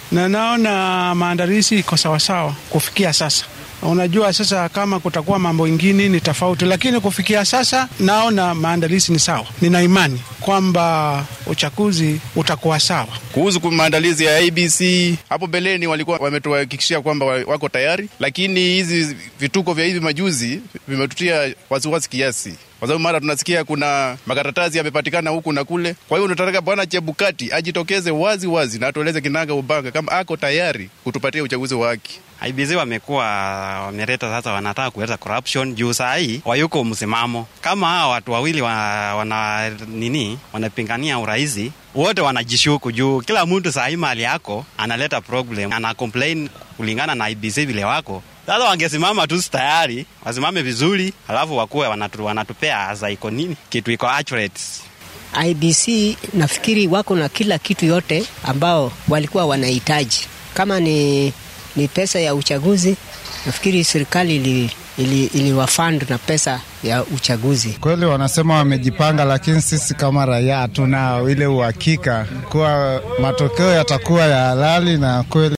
na naona maandalizi iko sawasawa kufikia sasa. Unajua, sasa kama kutakuwa mambo ingine ni tofauti, lakini kufikia sasa naona maandalizi ni sawa. Nina imani kwamba uchaguzi utakuwa sawa. Kuhusu maandalizi ya ABC, hapo mbeleni walikuwa wametuhakikishia kwamba wako tayari, lakini hizi vituko vya hivi majuzi vimetutia wasiwasi kiasi kwa sababu mara tunasikia kuna makaratasi yamepatikana huku na kule. Kwa hiyo tunataka Bwana Chebukati ajitokeze wazi wazi na atueleze kinaga ubanga kama ako tayari kutupatia uchaguzi wa haki. IBC wamekuwa wameleta sasa, wanataka kuleta corruption juu saa hii wayuko msimamo. Kama hawa watu wawili wa, wana nini wanapingania urahisi, wote wanajishuku juu kila mtu saa hii mali yako analeta problem, ana complain kulingana na IBC vile wako sasa wangesimama tu tayari, wasimame vizuri, alafu wakuwe wanatu, wanatupea za iko nini kitu iko accurate. IBC nafikiri wako na kila kitu yote ambao walikuwa wanahitaji. Kama ni, ni pesa ya uchaguzi, nafikiri serikali ili, ili, iliwafund na pesa ya uchaguzi. Kweli wanasema wamejipanga, lakini sisi kama raia hatuna ile uhakika kuwa matokeo yatakuwa ya halali na kweli